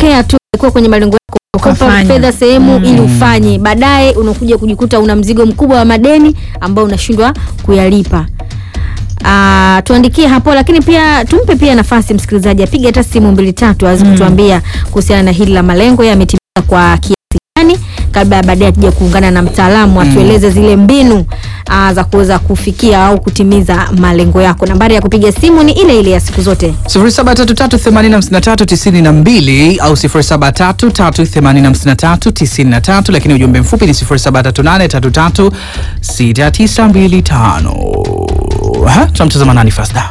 ikitokea tu kuwa kwenye malengo yako ukakopa Ukafanya. fedha sehemu ili ufanye, baadaye unakuja kujikuta una mzigo mkubwa wa madeni ambao unashindwa kuyalipa. Uh, tuandikie hapo, lakini pia tumpe pia nafasi msikilizaji apige hata simu mbili tatu aweze kutuambia kuhusiana na hili la malengo yametimiza kwa kiasi gani, kabla ya baadaye tuja kuungana na mtaalamu atueleze zile mbinu uh, za kuweza kufikia au kutimiza malengo yako. Nambari ya kupiga simu ni ile ile ya siku zote 0733805392 au 0733805393 lakini ujumbe mfupi ni 0738336925. Ha, tunamtazama nani Fasda?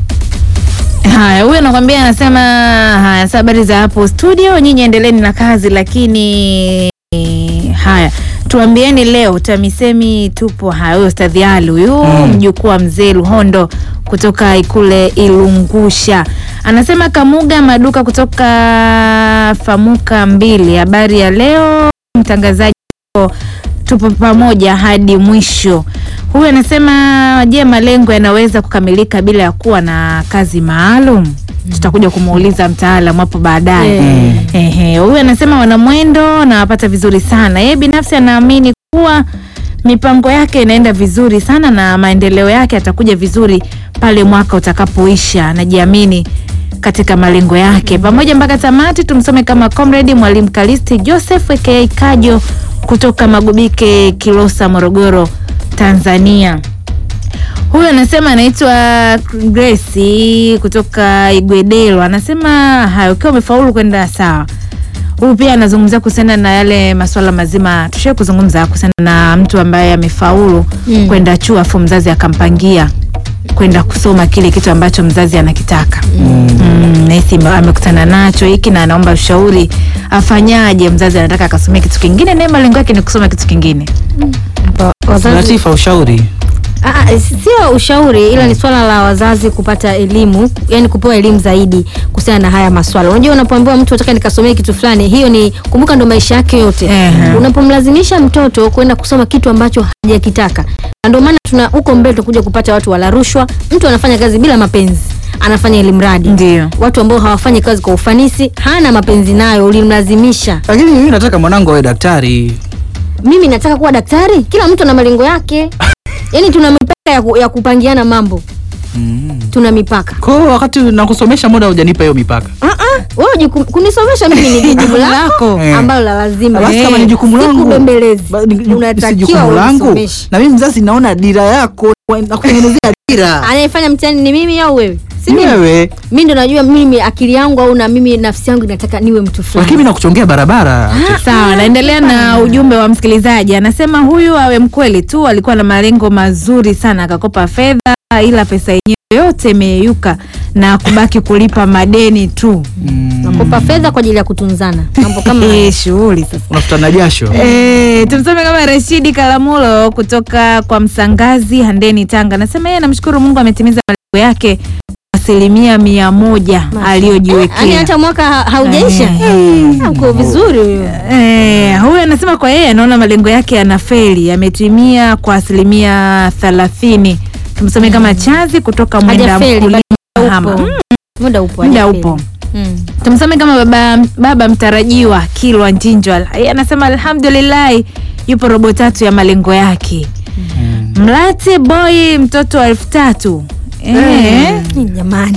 Haya, huyu anakwambia anasema, haya, sasa habari za hapo studio, nyinyi endeleeni na kazi, lakini haya tuambieni leo TAMISEMI tupo. Haya, huyo Ustadhi Ali huyu mjukuu wa mzee Luhondo kutoka Ikule Ilungusha anasema Kamuga Maduka kutoka Famuka mbili, habari ya leo mtangazaji tupo pamoja hadi mwisho. Huyu anasema je, malengo yanaweza kukamilika bila ya kuwa na kazi maalum? Tutakuja kumuuliza mtaalamu hapo baadaye. Eh. Ehe, huyu anasema wanamwendo nawapata vizuri sana. Yeye binafsi anaamini kuwa mipango yake inaenda vizuri sana na maendeleo yake yatakuja vizuri pale mwaka utakapoisha. Anajiamini katika malengo yake pamoja mpaka tamati. Tumsome kama comrade Mwalimu Kalisti Joseph aka Kajo kutoka Magubike, Kilosa, Morogoro, Tanzania. Huyu anasema anaitwa Grace kutoka Igwedelo, anasema hayo, ukiwa umefaulu kwenda sawa. Huyu pia anazungumzia kuhusiana na yale masuala mazima tushie kuzungumza kuhusiana na mtu ambaye amefaulu Mm. kwenda chuo afu mzazi akampangia kwenda kusoma kile kitu ambacho mzazi anakitaka. Mm, nahisi ame- amekutana nacho hiki na anaomba ushauri afanyaje. Mzazi anataka akasomea kitu kingine, naye malengo yake ni kusoma kitu kingine. Wazazi- Latifa, ushauri Ah, ah, sio ushauri ila ni swala la wazazi kupata elimu, yani kupewa elimu zaidi kuhusiana na haya maswala. Unajua, unapoambiwa mtu nataka nikasomee kitu fulani, hiyo ni kumbuka, ndo maisha yake yote. Ehe. Unapomlazimisha mtoto kwenda kusoma kitu ambacho hajakitaka, na ndio maana tuna huko mbele tutakuja kupata watu wala rushwa. Mtu anafanya kazi bila mapenzi, anafanya elimu radi. Ndio. Watu ambao hawafanyi kazi kwa ufanisi, hana mapenzi nayo, ulimlazimisha. lakini mimi nataka mwanangu awe daktari. Mimi nataka kuwa daktari. Kila mtu ana malengo yake, yani tuna mipaka ya, ku, ya kupangiana mambo Mm. tuna mipaka. Kwa hiyo wakati nakusomesha muda hujanipa hiyo mipaka. Ah, ah, wewe jukumu- kunisomesha mimi ni jukumu lako Eh. ambalo la lazima. Basi kama ni jukumu langu, Sikubembelezi. ba- ni- si Unatakiwa jukumu langu. unisomeshe. Na mimi mzazi naona dira yako na kutengenezea dira. Anayefanya mtihani ni mimi au wewe? Si mimi. Wewe, Mimi ndo najua mimi akili yangu au na mimi nafsi yangu inataka niwe mtu lakini fulani. mimi nakuchongea barabara. Sawa, naendelea na ujumbe wa msikilizaji. Anasema huyu awe mkweli tu, alikuwa na malengo mazuri sana, akakopa fedha, ila pesa yenyewe yote imeyeyuka na kubaki kulipa madeni tu. Nakopa fedha kwa ajili ya kutunzana. Mambo kama Eh, shughuli sasa. Unafutana jasho. E, tumsome kama Rashidi Kalamulo kutoka kwa Msangazi Handeni, Tanga. Anasema yeye anamshukuru Mungu ametimiza malengo yake kwa asilimia mia moja Yaani aliyojiwekea. hata mwaka ha- haujaisha. Ah, Uko vizuri huyo. Eh, huyu anasema kwa yeye anaona malengo yake yanafeli, yametimia kwa asilimia thelathini. Tumsome kama Chazi kutoka Mwenda Hajafeli, Mkulima bado Hama. upo. Mm, Muda upo. Muda hajafeli. upo. Mm. Tumsome kama baba, baba mtarajiwa Kilwa Njinjwa. Yeye anasema alhamdulillah yupo robo tatu ya malengo yake. Mlate boy mtoto wa elfu tatu eh. Ni Jamani.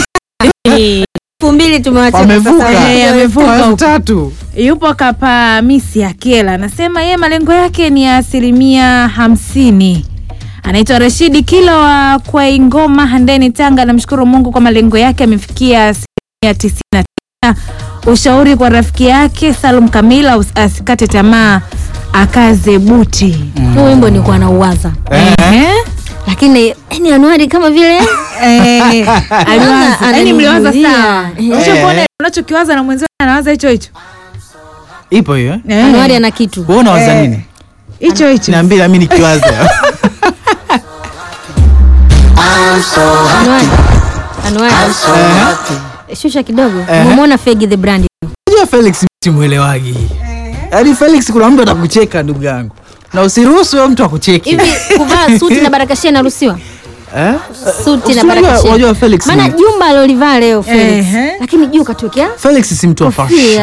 Elfu mbili tumewacha Wamevuka. Eh, amevuka Elfu huko. tatu. Yupo kapa misi Akiela anasema yeye malengo yake ni ya asilimia hamsini. Anaitwa Rashidi Kilo wa Kwaingoma Handeni, Tanga. Anamshukuru Mungu kwa malengo yake amefikia asilimia tisini na tisa. Ushauri kwa rafiki yake Salum Kamila us- asikate tamaa, akaze buti. Huu wimbo nilikuwa nauwaza. Ehe. Lakini yani Anuari kama vile Eh, aliwaza. Ana- Yaani mliwaza ananijulia. sawa. Eh. Ushakuona unachokiwaza na mwenzio anawaza hicho hicho. Ipo hiyo. eh? Eh, Anuari ana kitu. Wewe unawaza nini? Hicho hicho. Niambie na mimi nikiwaza. Anuari. Anuari. Shusha kidogo. Umemwona Fegi the brand. Unajua Felix simuelewagi. Yaani Felix kuna mtu atakucheka ndugu yangu. Na usiruhusu huyo mtu akucheki. Hivi kuvaa suti na barakashia inaruhusiwa? Eh? Suti na Unajua- barakashia. unajua Felix Maana ni- jumba alilivaa leo Felix. Ehe. Lakini juu katokea Felix si mtu wa Kofia. fashion.